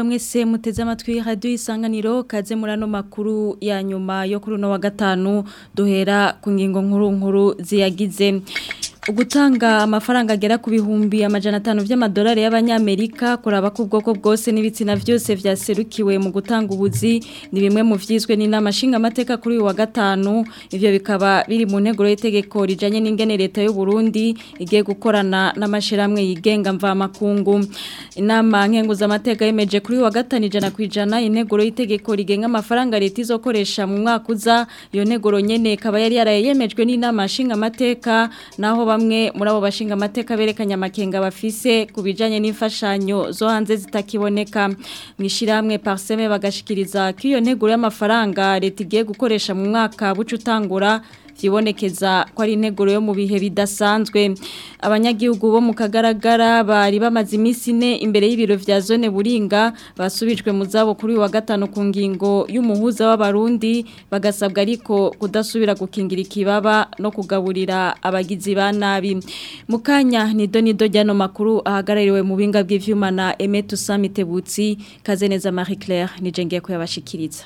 mwese muteze amatwi radio isanganiro kaze murano makuru ya nyuma yo kuri no wa gatanu duhera ku ngingo nkuru nkuru ziyagize Ugutanga amafaranga agera ku bihumbi amajana atanu vy'amadolari y'abanyamerika kuraba ku bwoko bwose n'ibitsina vyose vyaserukiwe mu gutanga ubuzi ni bimwe mu vyizwe n'inama nshinga amateka kuri uyu wa gatanu ivyo bikaba biri mu nteguro y'itegeko rijanye n'ingene leta y'u Burundi igiye gukorana n'amashiramwe yigenga mva makungu inama nkenguza amateka yemeje kuri uyu wa gatanu ijana kwijana integuro y'itegeko rigenga amafaranga leta izokoresha mu mwaka uza iyo nteguro nyene ikaba yari yarayemejwe n'inama nshinga amateka naho bamwe muri abo bashinga amateka berekanye amakenga bafise ku bijanye n'imfashanyo zo hanze zitakiboneka mwishirahamwe parseme bagashikiriza ko iyo nteguro y'amafaranga leta igiye gukoresha mu mwaka buca utangura vyibonekeza ko ari integuro yo mu bihe bidasanzwe abanyagihugu bo mu kagaragara bari bamaze iminsi ine imbere y'ibiro vya zone buringa basubijwe mu zabo kuri wa gatanu ku ngingo y'umuhuza w'abarundi bagasabwa ariko kudasubira gukingira ikibaba no kugaburira abagizi ba nabi mukanya nido nido ryano makuru ahagarariwe mu binga bw'ivyuma na Emetu Samitebutsi kazeneza Marie Claire nije ngiye kuyabashikiriza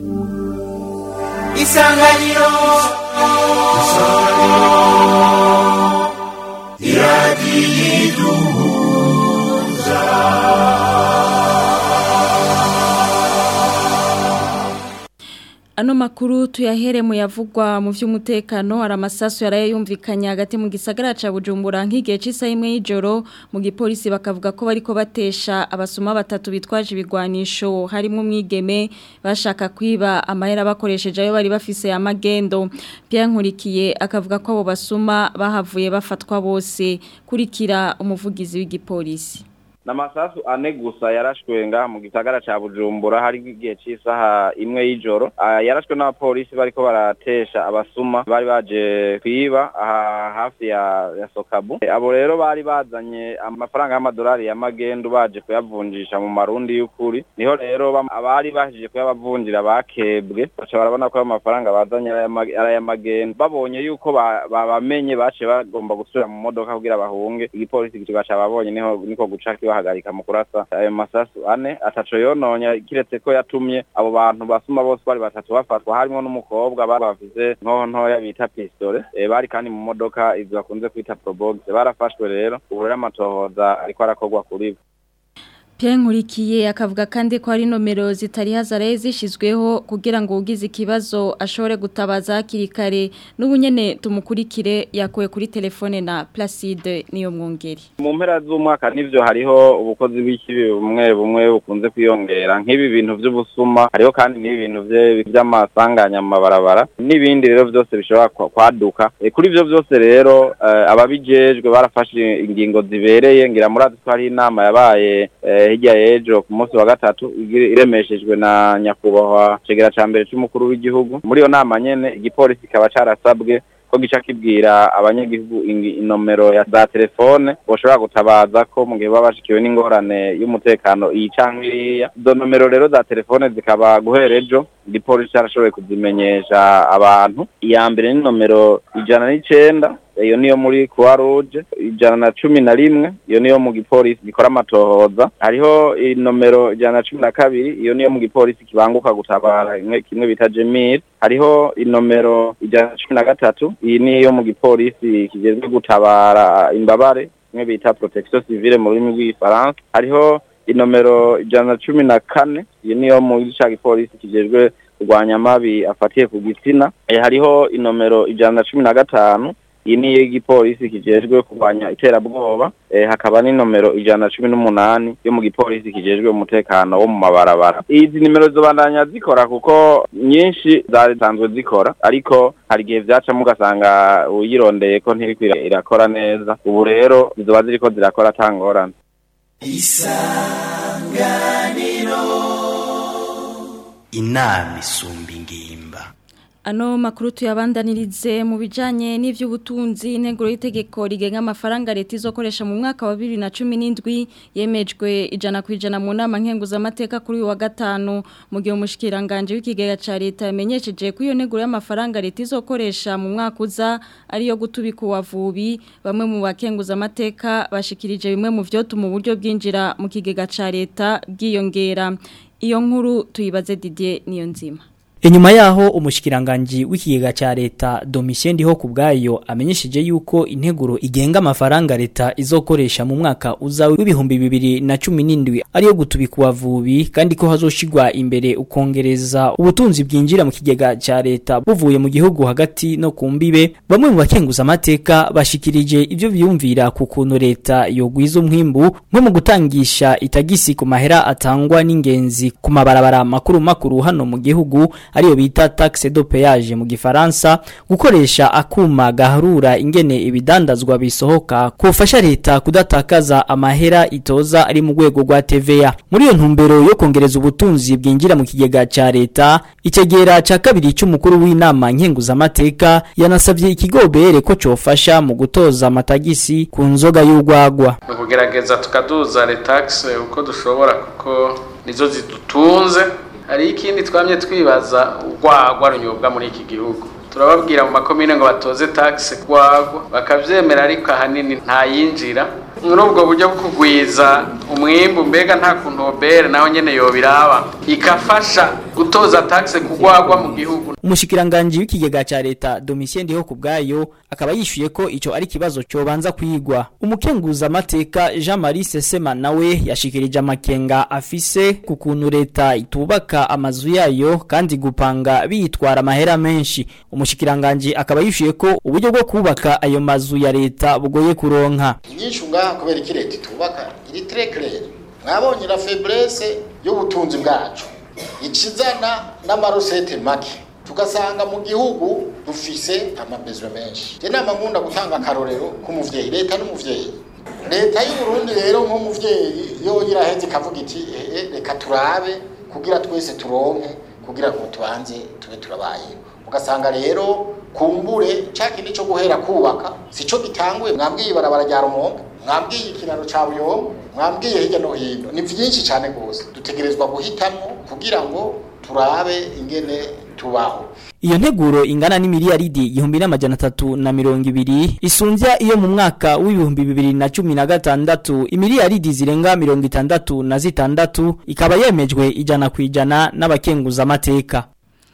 isanganiro iradiyiduhuza Ano makuru tuyahere mu yavugwa mu vy'umutekano hari amasasu yaraye yumvikanye hagati mu gisagara ca Bujumbura nk'igihe c'isa imwe y'ijoro mu gipolisi bakavuga ko bariko batesha abasuma batatu bitwaje ibigwanisho harimo umwigeme bashaka kwiba amahera bakoresheje ayo bari bafise amagendo Pierre Nkurikiye akavuga ko abo basuma bahavuye bafatwa bose kurikira umuvugizi w'igipolisi Namasasu ane gusa yarashwe ngaha mu gisagara ca Bujumbura hari igihe c'isaha imwe y'ijoro uh, yarashwe n'abapolisi bariko baratesha abasuma bari baje kwiba aha hafi ya, ya Sokabu e, abo rero bari bazanye amafaranga y'amadolari ya magendu baje kuyavunjisha mu marundi y'ukuri niho rero abari bahije kuyabavunjira bakebwe baca barabona ko ayo mafaranga bazanye ari ay'amagendu babonye yuko babamenye ba bace bagomba gusubira mu modoka kugira bahunge igipolisi kica babonye niho niko guca bahagarika mu kurasa ayo masasu ane ataco yononya kiretse ko yatumye abo bantu basuma bose bari batatu bafatwa harimo n'umukobwa bafise nkoho ntoya bita pistole e, bari kandi mu modoka izo bakunze kwita probox barafashwe rero ubu rero amatohoza ariko arakorwa kuri bo Pierre Nkurikiye akavuga kandi ko hari nomero zitari hazaraye zishizweho kugira ngo ugize ikibazo ashobore gutabaza hakiri kare n'ubunyene tumukurikire yakuwe kuri telefone na Placide niyo mwongeri mu mpera z'umwaka nivyo hariho ubukozi bw'ikibi bumwe bumwe bukunze kwiyongera nk'ibi bintu vy'ubusuma hariho kandi n'ibintu vy'amasanganya mu mabarabara n'ibindi rero vyose bishobora kwaduka e, kuri ivyo vyose rero uh, ababijejwe barafashe ingingo zibereye ngira murazi ko hari inama yabaye uh, hirya y'ejo ku munsi wa gatatu iremeshejwe na nyakubahwa cegera ca mbere c'umukuru w'igihugu muri iyo nama nyene igipolisi kikaba carasabwe ko gica kibwira abanyagihugu inomero ya za telefone boshobora gutabaza ko mu gihe baba bashikiwe n'ingorane y'umutekano iyi canke iriya izo nomero rero za telefone zikaba guhera ejo igipolisi carashoboye kuzimenyesha abantu iya mbere ni nomero ijana n'icenda iyo niyo muri Croix Rouge ijana na cumi na rimwe iyo niyo mu gipolisi gikora amatohoza hariho inomero ijana na cumi na kabiri iyo niyo mu gipolisi kibanguka gutabara kimwe bita Jemil hariho inomero ijana na cumi na gatatu iyi niyo mu gipolisi kigezwe gutabara imbabare kimwe bita protection civile mu rurimi rw'igifaransa hariho inomero ijana na cumi na kane iyo niyo mu ca gipolisi kijejwe kurwanya amabi afatiye ku gitsina e, hariho inomero ijana na cumi na gatanu iyi ni igipolisi kijejwe kurwanya iterabwoba eh, hakaba n'inomero ijana na cumi n'umunani yo mu gipolisi kijejwe umutekano wo mu mabarabara izi nimero zobandanya zikora kuko nyinshi zari zanzwe zikora ariko hari igihe vyacamo ugasanga uyirondeye ko ntiriko irakora neza ubu rero zizoba ziriko zirakora atangorane isanganiro inama isumba ingimba Ano makuru tuyabandanirize mu bijanye n'ivy'ubutunzi integuro y'itegeko rigenga amafaranga leta izokoresha mu mwaka wa 2017 yemejwe ijana kwijana mu nama nkenguza amateka kuri uyu wa gatanu mu gihe umushikiranganje w'ikigega ca leta yamenyesheje ko iyo nteguro y'amafaranga leta izokoresha mu mwaka uza ariyo gutubika uwavubi bamwe mu bakenguza amateka bashikirije bimwe mu vyotuma uburyo bwinjira mu kigega ca leta bwiyongera iyo nkuru tuyibaze Didier niyo nzima Inyuma yaho umushikiranganje w'ikigega ca leta Domitien Ndiho kubgayo amenyesheje yuko integuro igenga amafaranga leta izokoresha mu mwaka uza w'ibihumbi bibiri na cumi n'indwi ariyo gutubika uwavubi kandi ko hazoshigwa imbere ukongereza ubutunzi bwinjira mu kigega ca leta buvuye mu gihugu hagati no ku mbibe bamwe mu bakenguza amateka bashikirije ivyo biyumvira ku kuntu leta yogwiza umwimbu nko mu gutangisha itagisi ku mahera atangwa n'ingenzi ku mabarabara makuru makuru hano mu gihugu ariyo bita taxe de péage mu gifaransa gukoresha akuma gaharura ingene ibidandazwa bisohoka kufasha leta kudatakaza amahera itoza ari mu rwego rwa TVA muri iyo ntumbero yo kongereza ubutunzi bwinjira mu kigega ca leta itegera ca kabiri cy'umukuru w'inama nkenguza amateka yanasabye ikigobere ko cofasha mu gutoza amatagisi ku nzoga y'urwagwa kugerageza tukaduza retax uko dushobora kuko nizo zidutunze hari ikindi twamye twibaza urwagwa runyobwa muri iki gihugu turababwira mu makomine ngo batoze taxe rwagwa bakavyemera ariko ahanini ntayinjira muri ubwo buryo bwo kugwiza umwimbu mbega nta kuntu obere naho nyene yobiraba ikafasha gutoza taxe kugwagwa mu gihugu umushikiranganje w'ikigega ca leta Domitien Ndiho kubgayo akaba yishuye ko ico ari kibazo cobanza kwigwa umukenguza amateka Jean Marie Sesema nawe yashikirije amakenga afise ku kuntu leta itubaka amazu yayo kandi gupanga bitwara amahera menshi umushikiranganje akaba yishuye ko uburyo bwo kubaka ayo mazu ya leta bugoye kuronka inyishu ngaha kubera iki leta itubaka iri très clair mwabonye la faiblesse y'ubutunzi bwacu ikizana n'amarosete make tugasanga mu gihugu dufise amabezwe menshi je nama nkunda gutanga akarorero k'umuvyeyi leta n'umuvyeyi leta y'u Burundi rero nk'umuvyeyi yo iraheze ikavuga iti eh reka turabe kugira twese turonke kugira ngo tubanze tube turabaye ugasanga rero kumbure cakindi cyo guhera kubaka sico gitanguye mwambwiye ibarabara rya Rumonge mwambwiye ikiraro ca Buyombo mwambwiye hirya no hino ni vyinshi cyane gose dutegerezwa guhitamwo kugira ngo turabe ingene tubaho Iyo nteguro ingana n'imiliyaridi igihumbi n'amajana atatu na mirongo ibiri isunzya iyo mu mwaka w'ibihumbi bibiri na cumi na gatandatu imiliyaridi zirenga mirongo itandatu na zitandatu ikaba yemejwe ijana ku ijana n'abakenguza amateka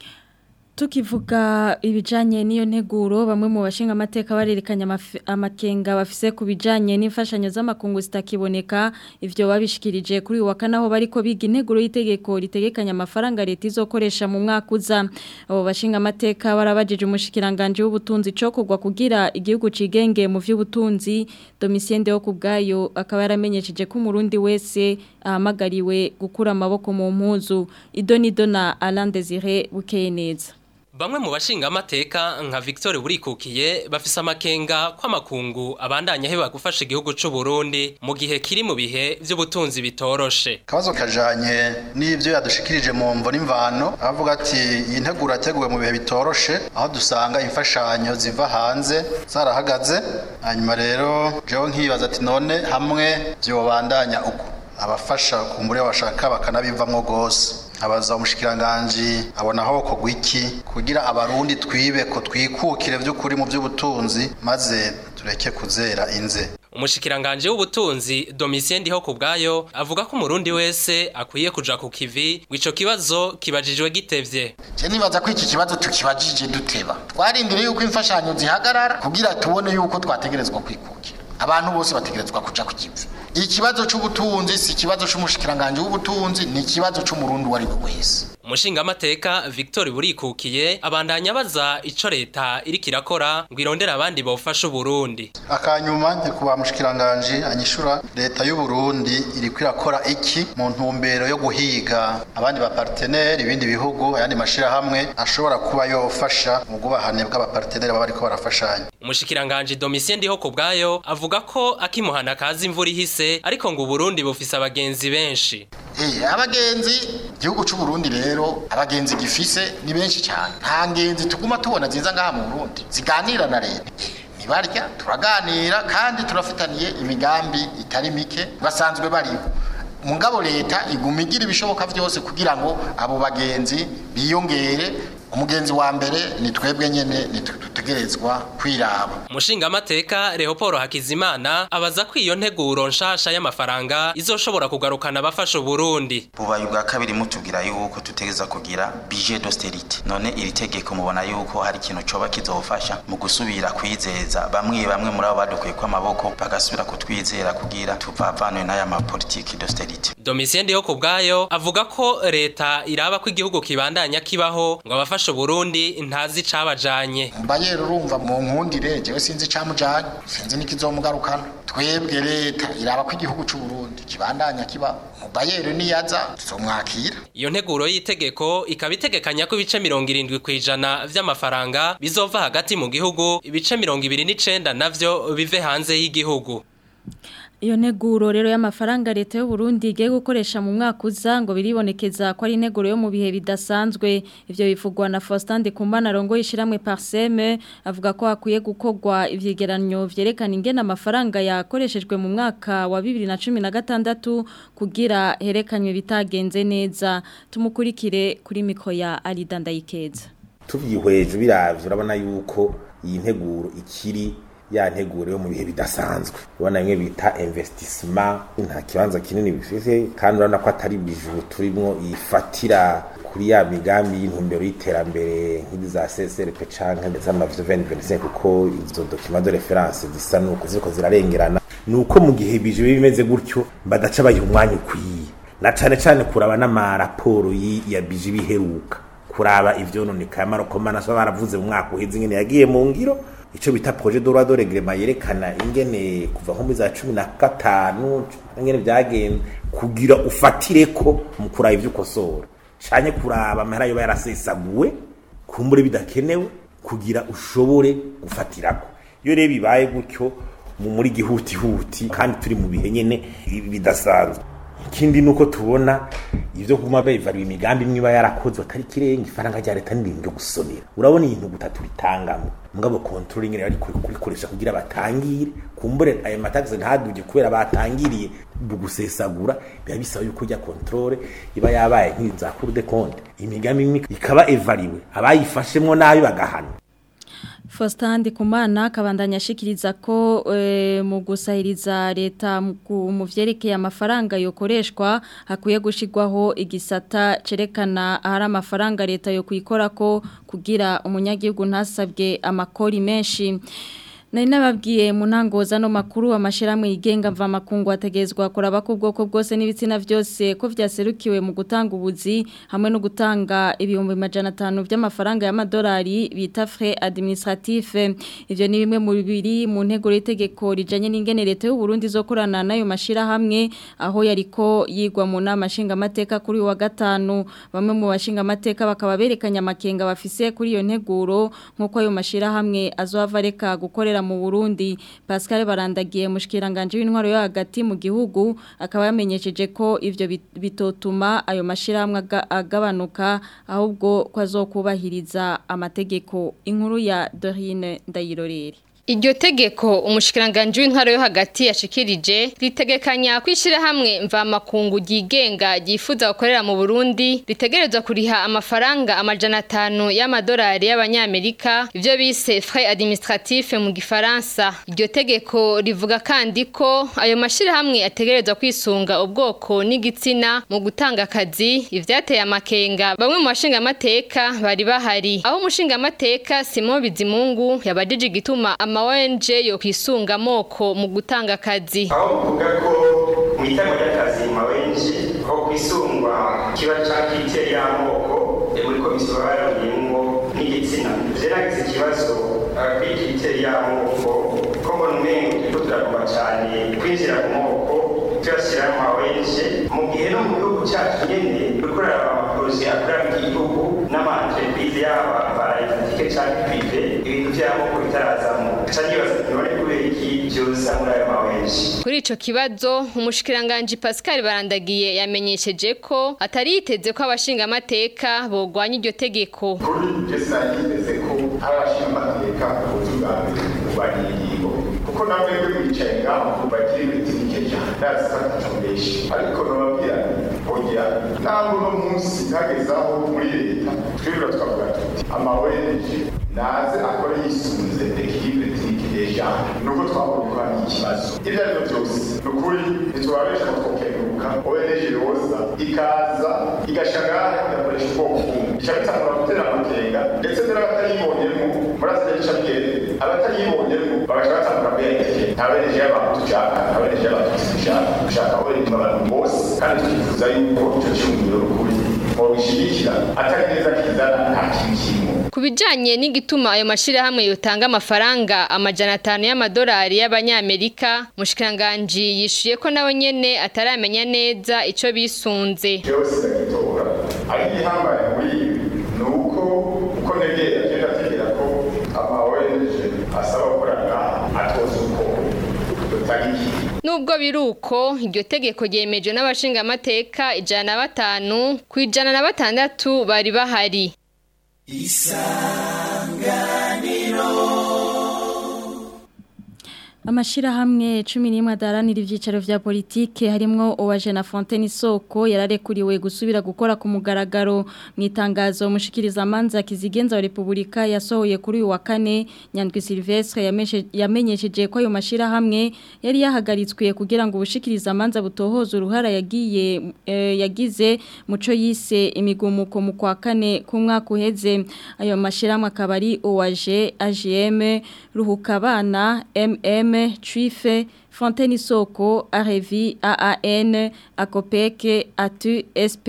Tukivuga ibijanye n'iyo nteguro bamwe mu bashinga amateka barerekanye amakenga bafise ku bijanye n'imfashanyo z'amakungu zitakiboneka ivyo babishikirije kuri uwa kanaho bariko biga integuro y'itegeko ritegekanya amafaranga leta izokoresha mu mwaka uza abo bashinga amateka barabajije umushikiranganje w'ubutunzi cyo kugwa kugira igihugu cigenge mu vy'ubutunzi Domitien Deo kubgayo akaba yaramenyesheje ko umurundi wese ahamagariwe gukura amaboko mu mpuzu idonido na Alain Desire bukeye neza Bamwe mu bashinga amateka nka Victor Burikukiye bafise amakenga kw'amakungu abandanya heba gufasha igihugu c'u Burundi mu gihe kiri mu bihe vy'ubutunzi bitoroshe. Kabazo kajanye n'ivyo yadushikirije mu mvo n'imvano avuga ati iyi nteguro yateguwe mu bihe bitoroshe aho dusanga imfashanyo ziva hanze zarahagaze hanyuma rero jewe nkibaza ati none hamwe vyobandanya uko abafasha kumbure bashaka bakanabivamwo gose abaza umushikiranganje abona aho ko gwiki kugira abarundi twibe ko twikukire vy'ukuri mu vy'ubutunzi maze tureke kuzera inze Umushikiranganje w'ubutunzi Domitien Ndiho kubgayo avuga ko umurundi wese akwiye kuja ku kivi ico kibazo kibajijwe gitevye. Je nibaza ko iki kibazo tukibajije duteba. Twarindiriye yuko imfashanyo zihagarara kugira tubone yuko twategerezwa kwikukira. Abantu bose bategerezwa kuja ku kivi. Ikibazo c'ubutunzi si ikibazo c'umushikiranganje w'ubutunzi ni ikibazo c'umurundi wari we wese. Umushinga amateka Victor Burikukiye abandanya baza ico leta iriko irakora ngo irondera abandi bofasha Burundi. Akanyuma nyekuba mushikiranganje anyishura leta y'u Burundi iriko irakora iki mu ntumbero yo guhiga abandi ba partenaire ibindi bihugu ayandi mashira hamwe ashobora kuba yofasha mu gubahane bw'aba partenaire baba ariko barafashanya. Umushikiranganje Domitien Ndiho kubgayo avuga ko akimuhana kazi imvura ihise ariko ngo Burundi bufise abagenzi benshi. Eh, abagenzi igihugu c'u Burundi rero abagenzi gifise ni benshi cyane nta ngenzi tuguma tubona ziza ngaha mu Burundi ziganira na leta nibarya turaganira kandi turafitaniye imigambi itari mike basanzwe bariho mugabo leta iguma igira ibishoboka byose kugira ngo abo bagenzi biyongere umugenzi wa mbere ni twebwe nyene dutegerezwa kwiraba Umushingamateka Leopold Hakizimana abaza ko iyo nteguro nshasha y'amafaranga izoshobora kugarukana abafasha Burundi. bubaye ubwa kabiri mutubwira yuko tutegeza kugira budget d'austerité none iri tegeko mubona yuko hari ikintu coba kizofasha mu gusubira kwizeza bamwe bamwe muri abo badukuye ko amaboko bagasubira kutwizera kugira tuvavanwe n'aya mapolitiki d'austerité Domitien Ndiho kubwayo avuga ko leta iraba ko igihugu kibandanya kibaho ngo abafasha Burundi ntazi cabajanye. mbaye urumva mu nkundire jewe sinzi icamujanye sinzi n'ikizomugarukana twebwe leta iraba ko igihugu c'u Burundi kibandanya kiba mubayero niyaza tuzomwakira Iyo nteguro y'itegeko ikaba itegekanya ko ibice mirongo irindwi kw'ijana vy'amafaranga bizova hagati mu gihugu ibice mirongo ibiri n'icenda navyo bive hanze y'igihugu. Iyo neguro rero y'amafaranga leta y'u Burundi igiye gukoresha mu mwaka uza ngo biribonekeza ko ari neguro yo mu bihe bidasanzwe ivyo bivugwa na Faustin Ndikumana rongo yishiramwe Parseme avuga ko hakwiye gukorwa ivyegeranyo vyerekana ingene amafaranga yakoreshejwe mu mwaka wa 2016 kugira herekanywe bitagenze neza tumukurikire kuri miko ya Alida Ndayikeza tuvyihweje biravye urabona yuko iyi nteguro ikiri ya nteguro yo mu bihe bidasanzwe ubona bimwe bita investissement nta kibanza kinini bifise kandi urabona ko atari bijuru turimwo ifatira kuri ya migambi y'intumbero y'iterambere nk'izi za CSRP canke ndetse n'amavizo 2025 kuko izo document de reference zisa nuko ziriko zirarengerana nuko mu gihe bije bimeze gutyo badaca bayiha umwanya ukwiye na cane cane kuraba n'amaraporo yi- ya bije biheruka kuraba ivyononekaye amarokomana so baravuze mu mwaka uheze ingene yagiye mu ngiro ico bita projet de loi de règlement yerekana ingene kuva nko muri za cumi na gatanu ingene vyagenze kugira ufatireko mu kuraba ivyo ukosora canye kuraba amahera yoba yarasesaguwe kumbure bidakenewe kugira ushobore gufatirako iyo rero bibaye gutyo mu muri gihutihuti kandi turi mu bihe nyene bidasanzwe ikindi nuko tubona ivyo kuma bevarwa imigambi imwe iba yarakozwe atari kirenga ifaranga rya leta n'ibintu byo gusonera urabona ibintu gutatu ritangamo mugabo control ingene bari kurikoresha kugira batangire kumbure ayo mataxe ntaduje kubera batangiriye gusesagura biba bisaba yuko rya control iba yabaye nk'iza cour de compte imigambi imwe ikaba evariwe abayifashemwo nabi bagahana Faustin Ndikumana kabandanya ashikiriza ko e, mu gusahiriza leta mu gu- mu vyerekeye amafaranga yokoreshwa hakwiye gushigwaho igisata cerekana ahari amafaranga leta yo kwikora ko kugira umunyagihugu ntasabwe amakori menshi Nari nababwiye mu ntangoza no makuru amashiramwe yigenga mva makungu ategezwa kuraba ko ubwoko bwose n'ibitsina byose ko vyaserukiwe mu gutanga ubuzi hamwe no gutanga ibihumbi majana atanu by'amafaranga y'amadolari bita frais administratif ivyo ni bimwe mu bibiri mu ntego y'itegeko rijanye n'ingene leta y'u Burundi zokorana nayo mashira hamwe aho yariko yigwa mu nama nshinga mateka kuri uyu wa gatanu bamwe mu bashinga mateka bakaba berekanye amakenga bafise kuri iyo nteguro nkuko ayo mashira hamwe azohava reka gukorera mu Burundi Pascal barandagiye mushikiranganje w'intwaro yo hagati mu gihugu akaba yamenyesheje ko ivyo bit- bitotuma ayo mashira hamwe aga- agabanuka ahubwo ko azokubahiriza amategeko inkuru ya Dorine Ndayirorere Iryo tegeko umushikiranganje w'intwaro yo hagati yashikirije ritegekanya kwishira hamwe mva makungu gigenga gifuza gukorera mu Burundi ritegerezwa kuriha amafaranga amajana atanu y'amadolari y'abanyamerika ivyo bise frais administratif mu gifaransa iryo tegeko rivuga kandi ko ayo mashira hamwe ategerezwa kwisunga ubwoko n'igitsina mu gutanga akazi ivyateye amakenga bamwe mu bashinga amateka bari bahari aho umushinga amateka Simon Bizimungu yabajije igituma ama ONG yo kwisunga amoko mu gutanga akazi aho mvuga ko mu itangwa ry'akazi mu mawenji aho kwisungwa kiba cyakiteri y'amoko eh, muri komisiyo barabiyemo n'igitsina je nagize ikibazo eh, kuri kiteri y'amoko ko mbona umengo turiko turaguma cyane kwinjira mu moko tuyashyira mu mawenji mu gihe no mu gihugu cyacu nyene turiko turaraba amaporoje akorera mu gihugu n'amaentreprise yaba paraetatike canke prive ibintu vy'amoko bitarazamo ca nibaza none kubera iki vyoza muri ayo mawenji Kuri ico kibazo umushikiranganje Pascal Barandagiye yamenyesheje ko atari yiteze ko abashinga amateka bogwanya iryo tegeko. kuri jesi nagiteze ko hari abashinga amateka ubutungane kurwanya ingingo kuko namwe mwe mwicaye ngaho bagira ibiti bike cyane ndazi ko atacumbeshi ariko nababwira oya ntabwo uno munsi hageze aho muri leta twibura twavuga tuti amaweneje naze akore yisunze ekilibre trike deja nuko twabonye ko hari ikibazo ibyo ari byo byose ni ukuri ntitubabesha ngo twokenguruka oweneje yoza ikaza igashagara igakoresha ubwoko bumwe ica bitangura gutera amakenga ndetse n'abatayibonyemo murazi n'ibica bigende abatayibonyemo bagaca batangura kuyayiteke nta weneje y'abantu dushaka nta weneje y'abantu dushaka dushaka weneje abantu bose kandi twifuza yuko icyo cyumviro ukuri mubishigikira atari neza kizana nta kintu kirimo Ku bijanye n'igituma ayo mashirahamwe yotanga amafaranga amajana atanu y'amadolari y'abanyamerika, mushikiranganje yishuye ko nawe nyene ataramenya neza ico bisunze. jewe sinagitora ari igihambaye muri ibi ni uko uko negera agenda ategera ko ama ONG asaba gukorana atoza uko dutagiye Nubwo biruko iryo tegeko ryemejwe n'abashinga amateka ijana na batanu ku ijana na batandatu bari bahari. Amashirahamwe cumi n'imwe adaranira ivyicaro vya politike harimwo Owaje na Fontaine Isoko yararekuriwe gusubira gukora ku mugaragaro mu itangazo mushikiriza amanza kizigenza wa Republika yasohoye kuri uyu wa kane Nyandwi Silvestre yameshe- yamenyesheje ko ayo mashirahamwe yari yahagaritswe kugira ngo ubushikiriza amanza butohoze uruhara yagiye eh, yagize muco yise imigumuko mu kwa kane ku mwaka uheze ayo mashirahamwe akaba ari Owaje AGM Ruhukabana MM Trife Fontaine Isoko Arevi AAN Akopeke Atu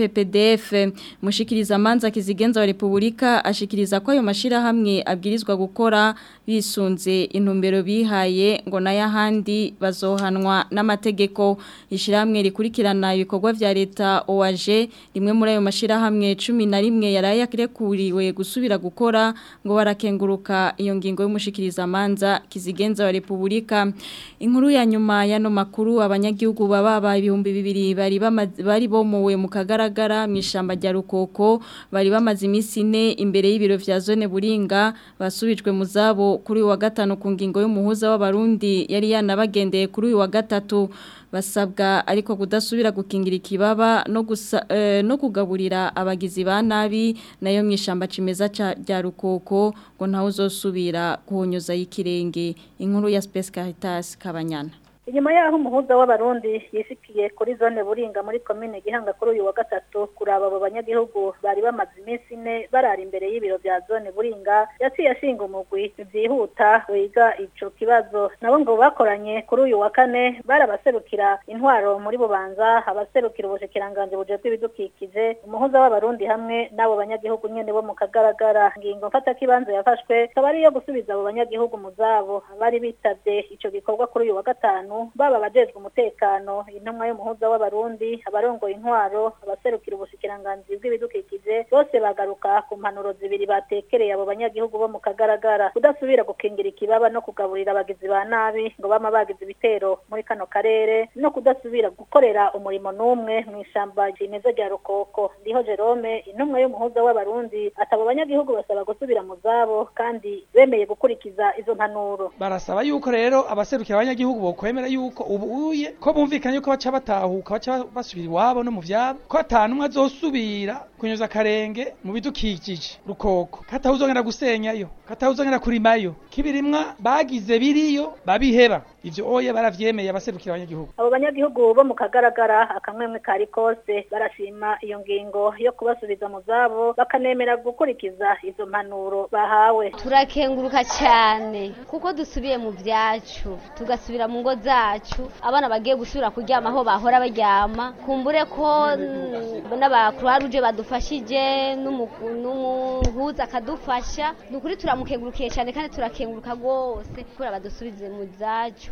SPPDF mushikiriza amanza kizigenza wa Republika ashikiriza ko ayo mashirahamwe abwirizwa gukora bisunze intumbero bihaye ngo n'ayahandi bazohanwa n'amategeko ishiramwe rikurikirana ibikorwa vya leta OAG rimwe muri ayo mashirahamwe 11 yaraye akirekuriwe gusubira gukora ngo barakenguruka iyo ngingo y'umushikiriza amanza kizigenza wa Republika inkuru ya nyuma yano makuru abanyagihugu baba ibihumbi bibiri bari bamaze- bari bomowe mu kagaragara mu ishamba rya Rukoko bari bamaze iminsi ine imbere y'ibiro vya zone Buringa basubijwe mu zabo kuri uyu wa gatanu ku ngingo y'umuhuza w'abarundi yari yanabagendeye kuri uyu wa gatatu basabwa ariko kudasubira gukingira ikibaba no gusa, eh, no kugaburira abagizi ba nabi nayo mwishamba cimeza ca rya Rukoko ngo ntawe uzosubira kuhonyoza y'ikirenge inkuru ya Space Caritas Kabanyana inyuma yaho umuhuza w'abarundi yishikiye kuri zone buringa muri komine gihanga kuri uyu wa gatatu kuraba abo banyagihugu bari bamaze iminsi ine barara imbere y'ibiro bya zone buringa yaciye ashinga umugwi byihuta wiga ico kibazo nabo ngo bakoranye kuri uyu wa kane barabaserukira intwaro muri bubanza abaserukira ubushikiranganje bujejwe ibidukikije umuhuza w'abarundi hamwe n'abo banyagihugu nyene bo mu kagaragara ngingo mfata kibanza yafashwe akaba ari iyo gusubiza abo banyagihugu mu zabo bari bitavye ico gikorwa kuri uyu wa gatanu baba abajejwe umutekano intumwa y'umuhuza w'abarundi abarongoye intwaro abaserukira ubushikiranganji bw'ibidukikije bose bagaruka ku mpanuro zibiri batekereye abo banyagihugu bo mu kagaragara kudasubira gukingira ikibaba no kugaburira abagizi ba nabi ngo bama bagize ibitero muri kano karere no kudasubira gukorera umurimo n'umwe mu ishamba rimeze rya rukoko ndiho Jerome intumwa y'umuhuza w'abarundi atabo banyagihugu basaba gusubira mu zabo kandi bemeye gukurikiza izo mpanuro barasaba yuko rero abaserukira abanyagihugu bokwemera yuko ubuye ko bumvikanye yuko baca batahuka baca basubira iwabo no mu vyabo ko atanumwe azosubira kunyuza akarenge mu bidukikije rukoko katahuzongera gusenyayo katahuzongera kurimayo kibirimwa bagize biriyo babiheba ivyo oye baravyemeye abaserukira abanyagihugu abo banyagihugu bo mu kagaragara akamwemwe kari kose barashima iyo ngingo yo kubasubiza mu zabo bakanemera gukurikiza izo mpanuro bahawe turakenguruka cyane kuko dusubiye mu byacu tugasubira mu ngo zacu abana bagiye gusubira kuryama aho bahora baryama kumbure ko mm, n'abakuru ruje badufashije n'umu- n'umuhuza akadufasha ni ukuri turamukengurukiye cyane kandi turakenguruka rwose kubera badusubize mu zacu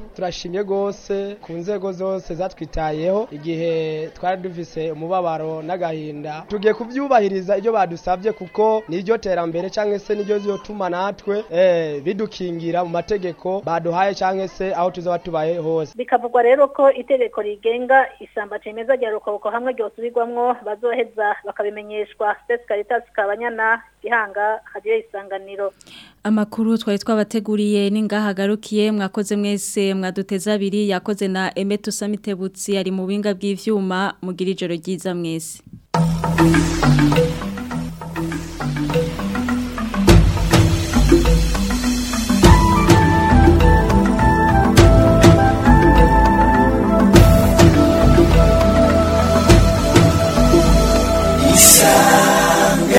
turashimye gose ku nzego zose zatwitayeho igihe twari dufise umubabaro n'agahinda tugiye kuvyubahiriza ibyo badusabye kuko niryo terambere canke se niryo zotuma natwe eh, bidukingira mu mategeko baduhaye canke se aho tuzaba tubaye hose bikavugwa rero ko itegeko rigenga isamba cemeza rya rukoko hamwe ryosubirwamwo bazoheza bakabimenyeshwa Space Caritas Kabanyana Gihanga hadiyo isanganiro Amakuru twari twabateguriye ningahagarukiye mwakoze mwese mwaduteza abiri yakoze na Emetu Samitebutsi ari mu binga bw'ivyuma mugira ijoro ryiza mwese